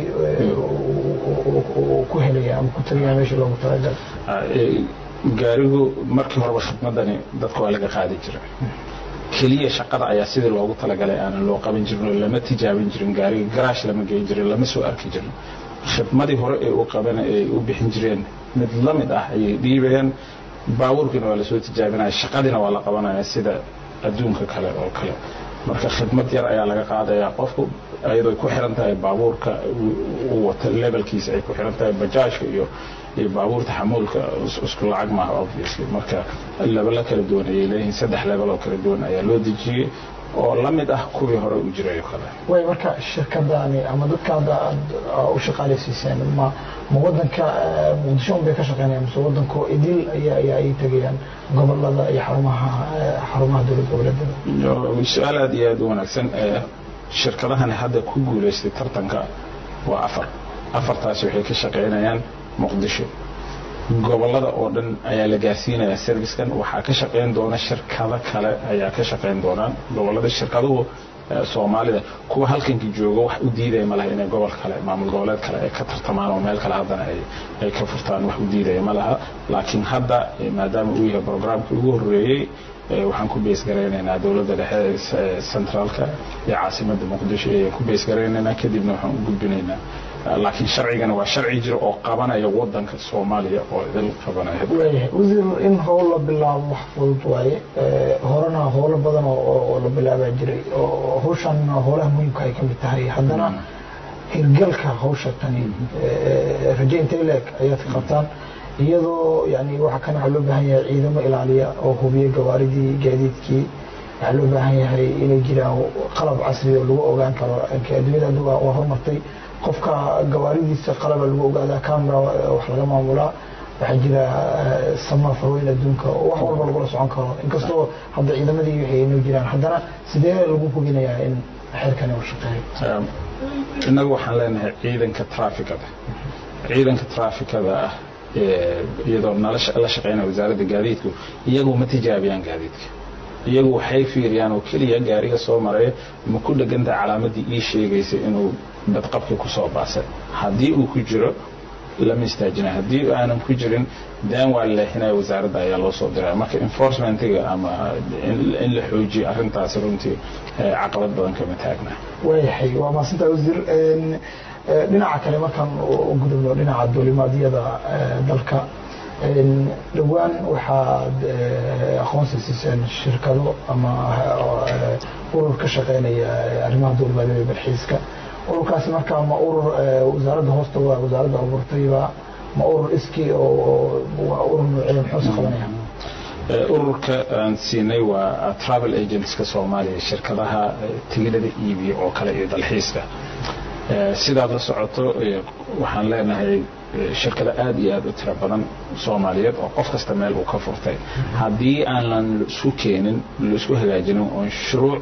ku helaya ama ku tagaya meesha loogu talagal gaarigu markii horeba khidmadani dadka waa laga qaadi jira keliya shaqada ayaa sidii loogu talagalay aanan loo qaban jirin oo lama tijaabin jirin gaariga garaash lama geyn jirin lama soo arki jirin khidmadii hore ee u qaban ay u bixin jireen mid la mid ah ayay dhiibayaan baabuurkiina waa lasoo tijaabinaya shaqadiina waa la qabanaya sida adduunka kale oo kale marka khidmad yar ayaa laga qaadayaa qofku iyadoo ay ku xiran tahay baabuurka uu wato levelkiisa ay ku xiran tahay bajaajka iyo iyo baabuurta xamuulka isku lacag maaha obviously marka lebelo kala duwan ayay leeyihiin saddex level oo kala duwan ayaa loo dejiyey oo la mid ah kuwii hore u jiray oo kale way marka shirkadani ama dadka hadda aad u shaqaalaysiiseen ma ma wadanka muqdisho un bay ka shaqeynayaan mise wadanko idil ayaa ayaa ay tegayaan gobolada iyo xarumaha xarumaha dowlad goboleedyada su-aal aad iyo aad u wanaagsan shirkadahani hadda ku guulaystay tartanka waa afar afartaasi waxay ka shaqeynayaan muqdisho gobolada oo dhan ayaa la gaarsiinayaa servicekan waxaa ka shaqeyn doona shirkado kale ayaa ka shaqeyn doonaan gobolada shirkaduhu soomaalida kuwa halkankii jooga wax u diidaya ma laha inay gobol kale maamul goboleed kale ay ka tartamaan oo meel kale haddana ay ka furtaan wax u diidaya ma laha laakiin hadda maadaama uu yahay programkii ugu horreeyey waxaan ku beesgaraynaynaa dowladda dhexe centraalka iyo caasimadda muqdisho ayaan ku beesgaraynaynaa kadibna waxaan u gudbinaynaa laakiin sharcigana waa sharci jira oo qabanaya wadanka soomaaliya oo idil qabanaya waayahay wasiir in howl la bilaabo wax fudud waaye horena howlo badan oo la bilaabaa jiray oo hawshan howlaha muhiimka ay ka mid tahay haddana hirgalka hawsha tani raje intay leeg ayaad ka qabtaan iyadoo yani waxa kan waxaa loo baahan yahay ciidamo ilaaliya oo hubiya gawaaridii gaadiidkii waxaa loo baahan yahay inay jiraan qalab casri oo lagu ogaan karo adduunyada hadda waa horumartay qofka gawaaridiisa qalaba lagu ogaadaa camera wax laga maamulaa waxaa jira sama farweyn adduunka oo wax walba lagula socon karo inkastoo hadda ciidamadii waxay inoo jiraan haddana sidee lagu hubinayaa in xeerkani uu shaqeeyo innagu waxaan leenahay ciidanka traafikada ciidanka traafikada ah iyadoo nala la shaqeynaya wasaaradda gaadiidku iyagu ma tijaabiyaan gaadiidka iyagu waxay fiiriyaan oo keliya gaariga soo maraya ma ku dhegantaha calaamadii ii sheegaysa inuu badqabkii kusoo baasay haddii uu ku jiro lama istaajina haddii aanan ku jirin daan waa leexinaya wasaaradda ayaa loo soo diraya marka enforcementiga ama in la xoojiyo arrintaasi runtii caqabad badan kama taagna waayahay waa maasintaa wasiir dhinaca kale markaan u gudubno dhinaca duulimaadyada dalka dhowaan waxaad aqoonsi siiseen shirkado ama urur ka shaqeynaya arrimaha duulimaadyada iyo dalxiiska ururkaasi markaa ma urur wasaaradda hoosta waa wasaaradda abuurtayba ma urur iski oo waa urur nuucee muxuuse qabanaya ururka aan siinay waa travel agentska soomaaliya shirkadaha tigidhada iibiya oo kale iyo dalxiiska sidaad la socoto waxaan leenahay shirkada aad iyo aad u tiro badan soomaaliyeed oo qof kasta meel uu ka furtay haddii aanan isku keenin laisku hagaajinin oon shuruuc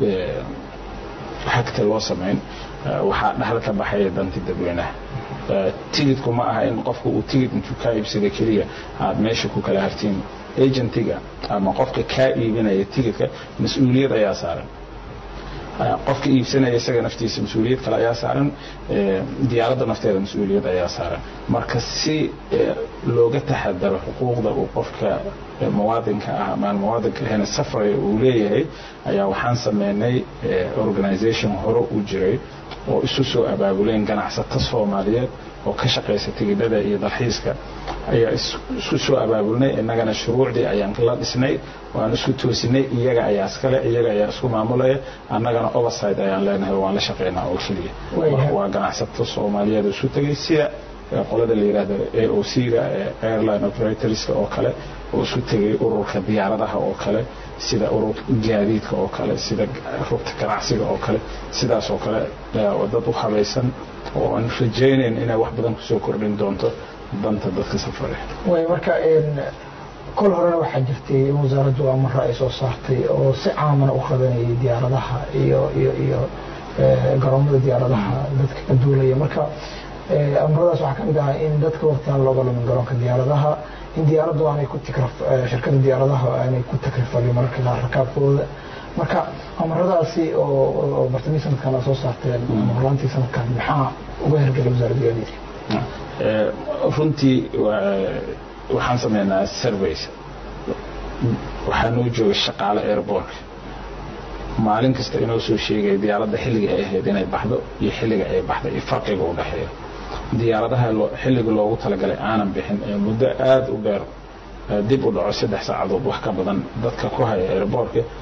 xagta loo samayn waxaa dhexda ka baxaya danti dadweynaha tigidku ma aha in qofku uu tigid intuu kaa iibsada keliya aad meesha ku kala hartiin agentiga ama qofka kaa iibinaya tigidka mas-uuliyad ayaa saaran qofka iibsanaya isaga naftiisa mas-uuliyad kale ayaa saaran diyaaradda nafteeda mas-uuliyad ayaa saaran marka si looga taxadaro xuquuqda uu qofka muwaadinka ah amaan muwaadinka ahayna safraya uu leeyahay ayaa waxaan sameynay organisation hore u jiray oo isu soo abaabuleen ganacsato soomaaliyeed oo ka shaqaysa tigidhada iyo dalxiiska ayaa isku soo abaabulnay innagana shuruucdii ayaan la dhisnay waan isku toosinay iyaga ayaa iskale iyaga ayaa isku maamulaya annagana overside ayaan leenahay waan la shaqaynaa oo keliya waa ganacsato soomaaliyeed isu tegay sida qolada la yidhaahdo a o c ga airline operatorska oo kale oo isu tegay ururka diyaaradaha oo kale sida ururka gaadiidka oo kale sida rugta ganacsiga oo kale sidaas oo kale dad u habaysan oo aan rajaynayn inay wax badan kusoo kordhin doonto danta dadka safare way marka kol horena waxaa jirtay in wasaaraddu amara ay soo saartay oo si caamana u qabanayay diyaaradaha iyo iyo iyo garoomada diyaaradaha dadka ka duulaya marka amaradaas waxaa kamid ahaa in dadka waqtigan looga lumin garoonka diyaaradaha in diyaaraddu aanay ku tikraf shirkada diyaaradaha aanay ku takrifalin mararka qaar rakaabkooda marka amaradaasi oo bartamii sanadkan soo saarteen horlaantii sanadkan maxaa uga hergelay wasaaradda gaadiidka runtii waxaan sameynaa surveys waxaa noo jooga shaqaale airbortka maalin kasta inoo soo sheegaya diyaaradda xilliga ay ahayd inay baxdo iyo xilliga ay baxday iyo farqiga u dhexeeya diyaaradaha xilliga loogu talagalay aanan bixin ee muddo aada u dheer dib u dhaco saddex saacadood wax ka badan dadka ku haya airbortka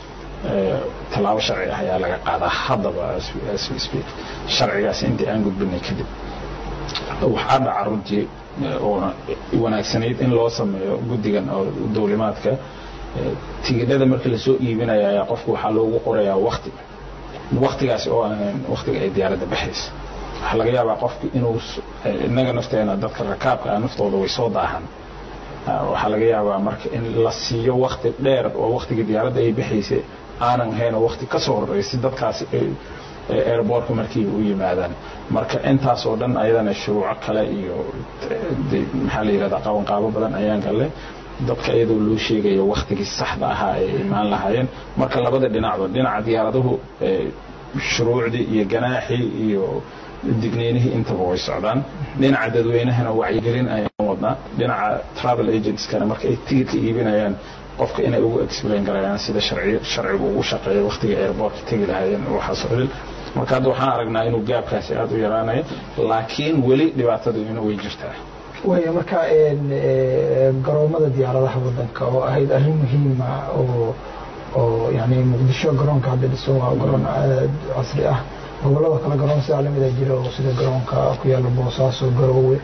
tallaabo sharci ah ayaa laga qaadaa haddaba speak sharcigaas intii aan gudbinay kadib waxaa dhaca runtii oona wanaagsanayd in loo sameeyo guddigan oo dowlimaadka tigidhada marka lasoo iibinaya ayaa qofku waxaa loogu qorayaa wakti waktigaasi oo ahayn waktiga ay diyaaradda baxaysa waxaa laga yaabaa qofku inuu innaga nafteena dadka rakaabka ah naftooda way soo daahan waxaa laga yaabaa marka in la siiyo wakti dheer oo waktiga diyaaradda ay baxaysay aanan hayn oo wakti ka soo horreysay dadkaasi airbortka markii u yimaadaan marka intaas oo dhan ayadana shuruuco kale iyo maxaa la yidhahdaa qabanqaabo badan ayaan galle dadka iyadoo loo sheegayo waktigii saxda ahaa ay imaan lahaayeen marka labada dhinacba dhinaca diyaaraduhu shuruucdii iyo ganaaxii iyo digneynihii intaba way socdaan dhinaca dadweynahana wacyigelin ayaan wadnaa dhinaca travel agentskana marka ay tigidka iibinayaan qofka inay ugu explain garayaan sida sharcigu ugu shaqeeyo waktiga airportka tegi lahaayeen waxaas oo dhan marka hadda waxaan aragnaa inuu gaabkaasi aada u yaraanayo laakiin weli dhibaatadu ina way jirtaa waya marka garoomada diyaaradaha wadanka oo ahayd arrin muhiima oo oo yani muqdisho garoonka hadda dhisan waa garoon aad casri ah gobolada kale garoon sidaa lamida jira oo sida garoonka ku yaala boosaaso garoowe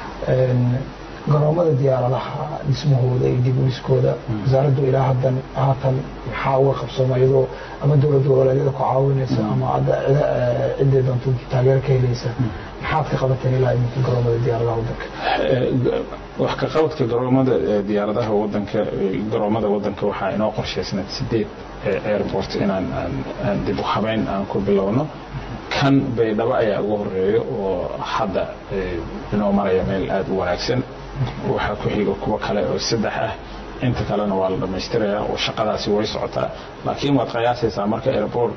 garoomada diyaaradaha dhismahooda iyo dib uliskooda wasaaraddu ilaa haddan haatan maxaa uga qabsooma iyadoo ama dowlad goboleedyada ku caawinaysa ama cidday doonto taageero ka helaysa maxaad ka qabateen ilaa iminka garoomada diyaaradaha wadanka wax ka qabadka garoomada diyaaradaha wadanka garoomada wadanka waxaa inoo qorshaysnayd sideed airport inaan aan dib u habeyn aan ku bilowno kan baydhabo ayaa ugu horeeya oo hadda inoo maraya meel aada u wanaagsan waxaa ku xiga kuwo kale oo saddex ah inta kalena waa la dhammaystirayaa oo shaqadaasi way socotaa laakiin waad qiyaasaysaa marka airport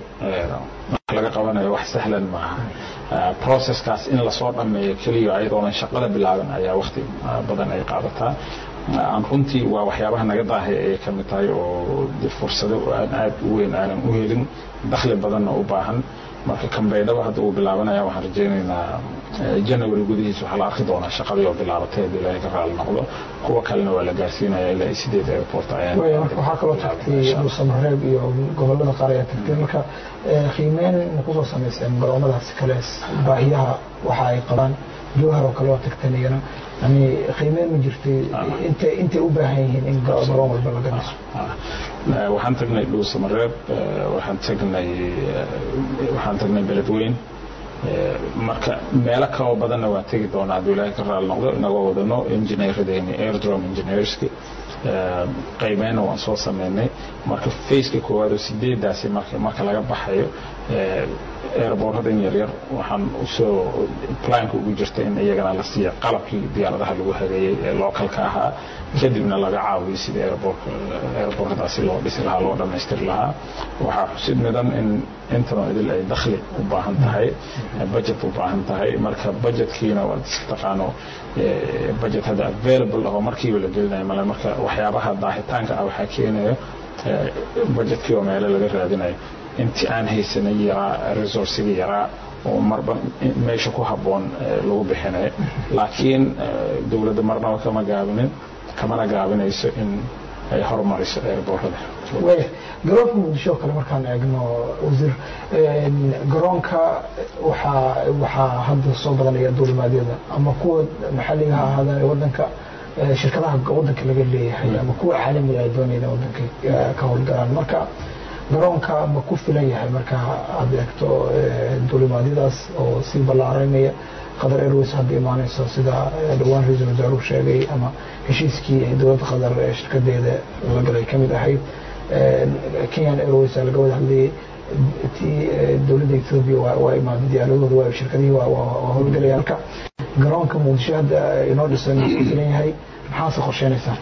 laga qabanayo wax sahlan maaha processkaas in lasoo dhammeeyo keliya ayadoonan shaqada bilaaban ayaa wakti badan ay qaadataa aan runtii waa waxyaabaha naga daahay ayay ka mid tahay oo fursado aan aad u weyn aanan u helin dakhli badanna u baahan marka kan baydhabo hadda uu bilaabanaya waxaan rajaynaynaa january gudihiisa waxaa la arki doonaa shaqadii oo bilaabatay haddii ilaahay ka raali noqdo kuwa kalena waa la gaarsiinaya ilaa sideed airport ayaan marka waxaa kaloo tagtay dhuusamareeb iyo gobolada qaar ayaa tagtay marka qiimeyn ma kusoo samayseen garoomadaasi kale baahiyaha waxa ay qabaan jowhar oo kale waa tagteen iyana yani qiimeyn ma jirtay intay intay u baahan yihiin in garoon walba laga dhiso waxaan tagnay dhuusamareeb waxaan tagnay waxaan tagnay beledweyn marka meelo kaloo badanna waan tegi doonaa hadduu ilaahay ka raali noqdo inagoo wadano engineeradeeni airdrome engineerski qaybeyna waan soo sameynay marka faceka koowaad oo sideedaasi marka marka laga baxayo airbortadan yaryar waxaan usoo planka ugu jirta in iyagana la siiya qalabkii diyaaradaha lagu hageeyey ee localka ahaa kadibna laga caawiyo sidii airbortadaasi loo dhisi lahaa loo dhammaystiri lahaa waxaa xusid midan in intano idil ay dakhli u baahan tahay budget u baahan tahay marka budgetkiina waad taqaano budget hadda available ah oo markiiba la gelinayo male marka waxyaabaha daahitaanka ah waxaa keenaya budgetkii oo meelo laga raadinayo intii aan haysanay yaraa resourcigii yaraa oo marba meesha ku habboon lagu bixinayo laakiin dowladda marnaba kama gaabinin kamana gaabinayso in ay horumariso airbortada waya garoonka muqdisho kale markaan eegno wasiir garoonka waxaa waxaa hadda soo badanaya duulimaadyada ama kuwa maxalliga ha ahaadaan wadanka shirkadaha wadanka laga leeyahay ama kuwa caalamiga ay doonayaan wadanka ka howlgalaan marka garoonka ma ku filan yahay marka aad eegto duulimaadyadaas oo sii ballaaranaya qatar airways hadda imaanayso sida dhowaan ra-iisul wasaaruhu sheegay ama heshiiskii dowladda qatar ee shirkadeeda la galay ka mid ahayd kenyan airways laga wada hadlayay tii dowladda ethoobia waa imaaday diyaaradooda waa shirkadihii waa howlgalaya halka garoonka muqdisho hadda inoo dhisan ku filan yahay maxaase qorsheynaysaa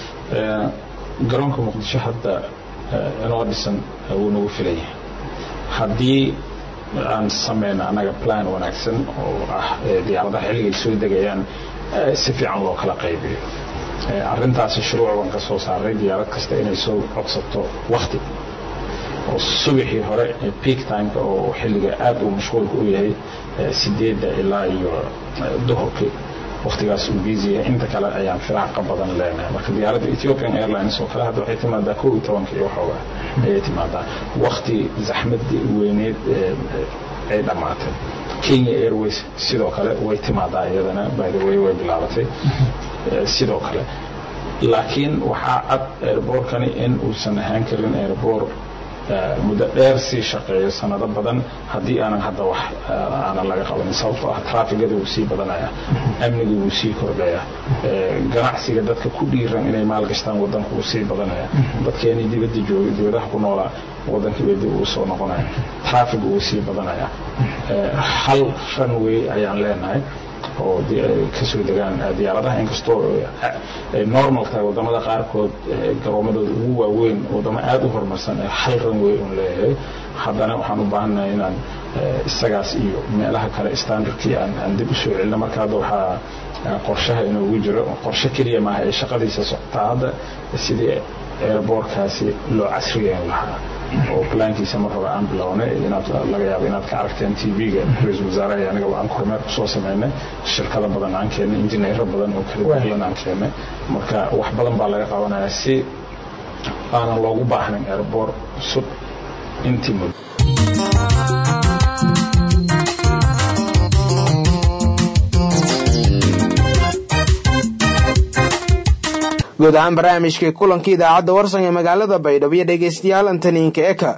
garoonka muqdisho hadda inoo dhisan wuu nagu filan yahay haddii aan sameyno annaga plan wanaagsan oo ah diyaaradaha xilligay soo degayaan si fiican loo kala qaybiyo arrintaasi shuruuc baan ka soo saaray diyaarad kasta inay soo codsato wakti oo subaxii hore peak timeka oo xilliga aad uu mashquulka u yahay sideedda ilaa iyo duhurkii waqtigaas uu biisiya inta kale ayaan firaaqa badan leenahay marka diyaaradda ethiopian airlines oo kale hadda waxay timaadaa kow iyo tobanka iyo waxooga ayay timaadaa waqti zaxmadii weyneed ay dhammaatay kenya airways sidoo kale way timaadaa iyadana by the way way bilaabatay sidoo kale laakiin waxaa cad airboorkani in uusan ahaan karin airboor muddo dheer sii shaqeeyo sanado badan haddii aanan hadda wax aanan laga qabanin sababtoo ah traafigada wuu sii badanaya amniga wuu sii kordhaya ganacsiga dadka ku dhiiran inay maalgashtaan wadanka wuu sii badanaya dadkeenii dibadda joogay dibadaha ku noolaa wadanka bay dib uu soo noqonaya trafig wuu sii badanaya hal runway ayaan leenahay oo kasoo degaan diyaaradaha inkastoo ay normal tahay wadamada qaarkood garoomadooda ugu waaweyn wadamo aada u horumarsan ee hal runway un leeyahay haddana waxaan u baahannahay inaan isagaas iyo meelaha kale standardkii aan dib usoo celino marka hadda waxaa qorshaha inoogu jiro qorshe keliya maaha ee shaqadiisa socotaa hadda sidii airboorkaasi loo casriyeyn lahaa oo plaankiisa mar hore aan bilownay inaad laga yaabo inaad ka aragteen tv-ga ra-iisul wasaaraha aniga aan kormeer kusoo sameynay shirkada badan aan keennay injineero badan oo kala duwan aan keennay marka wax badan baa laga qabanayaa si aanan loogu baahnayn airboor cusub intii muddo guud ahaan barnaamijkii kulankii idaacadda warsan ee magaalada baydhabo iyo dhegaystayaal antaniinka eka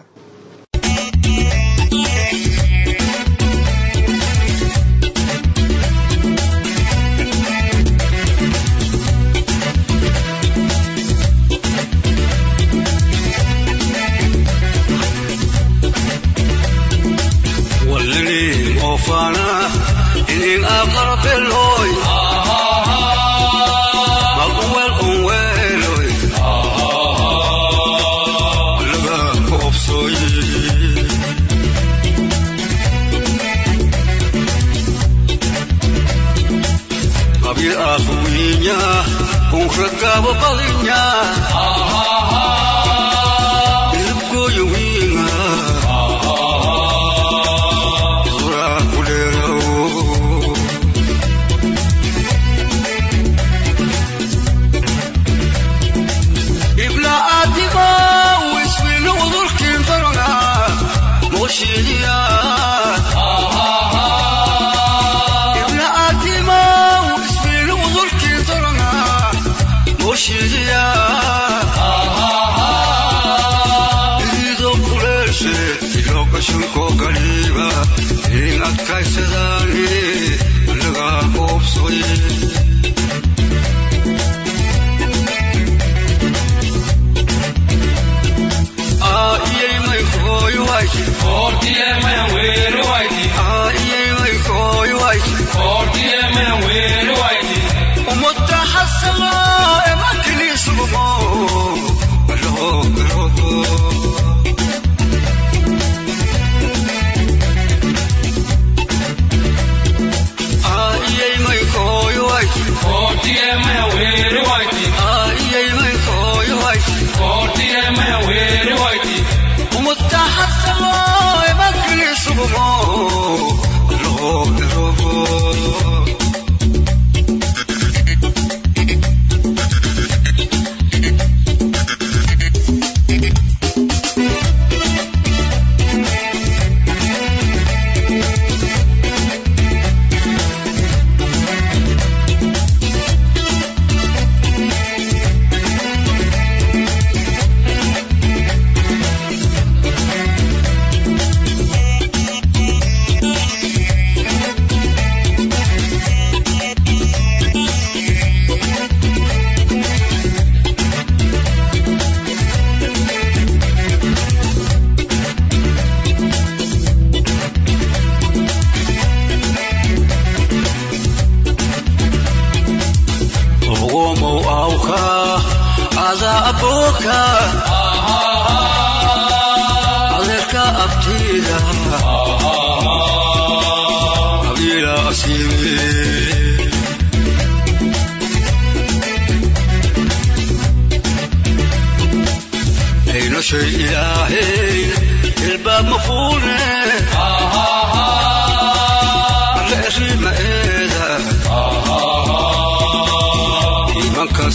Ah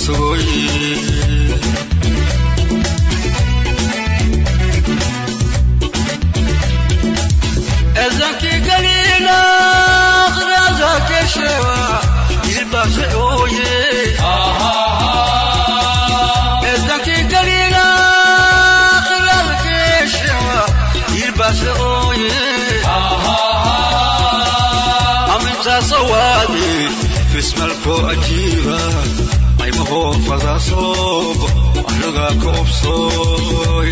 sugoy ezankii galila qiraza keshewa ilbase oye ezankii galila qiraza keshewa ilbase oye aminta sawadi fismalko ajiba aymaho fadasob anaga koobsoy